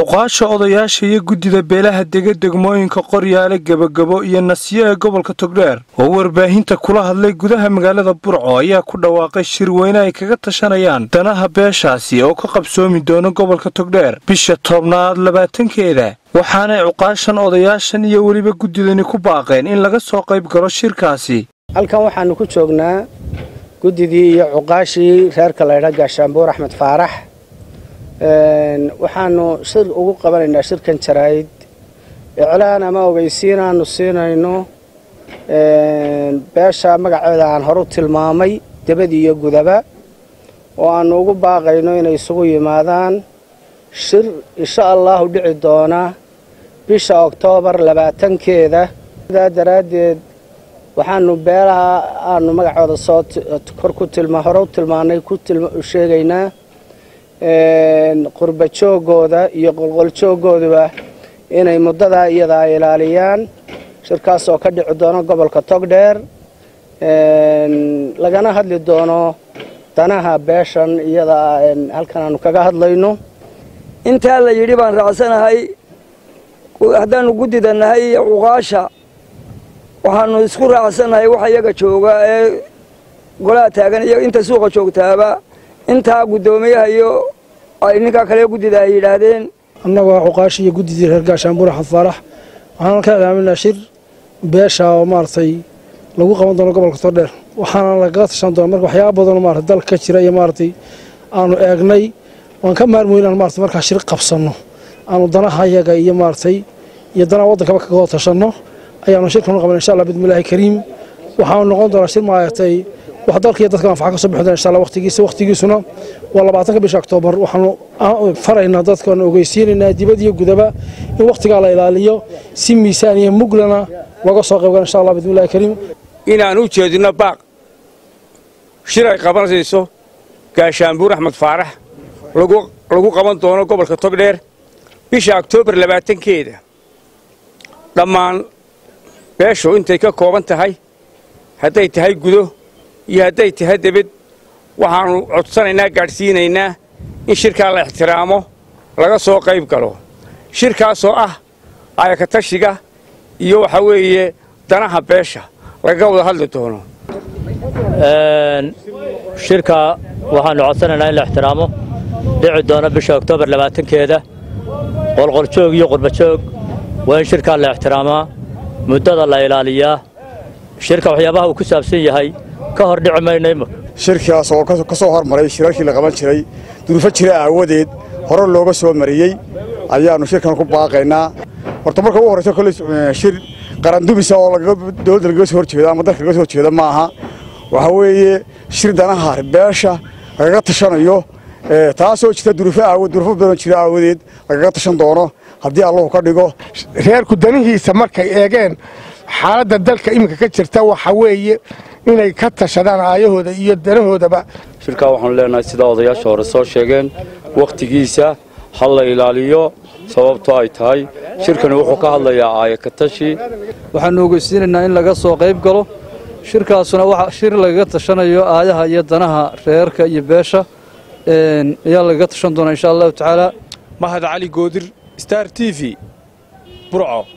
cuqaasha odayaasha iyo guddida beelaha dega degmooyinka qoryaale gebagabo iyo nasiyo ee gobolka togdheer oo warbaahinta kula hadlay gudaha magaalada burco ayaa ku dhawaaqay shir weyne ay kaga tashanayaan danaha beeshaasi oo ka qabsoomi doona gobolka togdheer bisha tobnaad labaatankeeda waxaanay cuqaashan odayaashan iyo weliba guddidani ku baaqeen in laga soo qayb galo shirkaasi halkan waxaannu ku joognaa guddidii iyo cuqaashii reerka laydha gaashaanbuur axmed faarax waxaanu shir ugu qabanaynaa shirkan jaraa'id iclaan ama ogeysiin aanu siinayno beesha magaceeda aan horu tilmaamay debad iyo gudaba oo aanu ugu baaqayno inay isugu yimaadaan shir insha allahu dhici doona bisha oktoobar labaatankeeda sidaa daraaddeed waxaanu beelaha aanu magacooda soo kor ku tilma hore u tilmaanay ku sheegaynaa qurba joogooda iyo qolqoljoogooduba inay muddadaa iyadaa ilaaliyaan shirkaas oo ka dhici doono gobolka togdheer lagana hadli doono danaha beeshan iyadaa halkan aanu kaga hadlayno intaa la yidhi baan raacsanahay haddaannu guddida nahay iyo cuqaasha waxaannu isku raacsanahay waxa iyaga jooga ee golaha taagan iyo inta suuqa joogtaaba intaa guddoomiyaha iyo ay ninkaa kale guddida ay yidhaahdeen annagoo cuqaashi iyo guddidii reer gaashaanbuur axmed faarax waxaan ka ilaaminaa shir beesha oo maaragtay lagu qaban doono gobolka tordheer waxaana lagaga tashan doona marka waxyaaba badanoo maarata dalka ka jira iyo maaragtay aanu eegnay waan ka maarmoyn inaan maarata markaa shir qabsanno aanu danaha yaga iyo maaragtay iyo danaha waddankaba kaga hor tashanno ayaanu shirkanu qaban insha allah bidmillaahi kariim waxaanu noqon doonaa shir maaragtay wax dalka iyo dadka anfaca ka soo bixi doona insha allah waqtigiisa waqtigiisuna waa labaatanka bisha oktoobar waxaanu faraynaa dadkaanu ogeysiinaynaa dibad iyo gudaba in waqtigaa la ilaaliyo si miisaan iyo muglana laga soo qayb gala insha allah bidmillahi kariim inaan u jeedinno baaq shir ay qabanayso gaashaanbuur axmed faarax lagu qaban doono gobolka togdheer bisha oktoobar labaatankeeda dhammaan beeshu intay ka kooban tahay hadday tahay gudo iyo hadday tahay debed waxaannu codsanaynaa gaadhsiinaynaa in shirkaa la ixtiraamo laga soo qayb galo shirkaasoo ah ayakatashiga iyo waxaa weeye danaha beesha lagaga wada hadli doono shirka waxaannu codsanaynaa in la ixtiraamo dhici doono bisha oktoobar labaatankeeda qolqoljoog iyo qurbajoog waa in shirkaa la ixtiraamaa muddada la ilaaliyaa shirka waxyaabaha uu ku saabsan yahay ka hor dhici mayno imika shirkaas oo ka soo hormaray shirarkii la qaban jiray duruufo jira aawadeed hore looga soo mariyey ayaannu shirkan ku baaqaynaa horta marka ugu horraysa kolley shir qarandumisa oo dowladda lagaga soo horjeedo ama dalka lagaga soo horjeedo ma aha waxaa weeye shir danaha beesha lagaga tashanayo taasoo jirta duruufo aawad duruufo badan jira aawadeed lagaga tashan doono haddii allahu ka dhigo reerku danihiisa markay eegeen xaaladda dalka iminka ka jirta waxa weeye inay ka tashadaan aayahooda iyo danahoodaba shirkaa waxaanu leenahay sidaa odayaasha hore soo sheegeen wakhtigiisa ha la ilaaliyo sababto ay tahay shirkani wuxuu ka hadlayaa aayakatashi waxaannu ogeysiinaynaa in laga soo qayb galo shirkaasuna waa shir lagaga tashanayo aayaha iyo danaha reerka iyo beesha ayaa lagaga tashan doonaa insha allahu tacaala mahad cali goodir star t v burco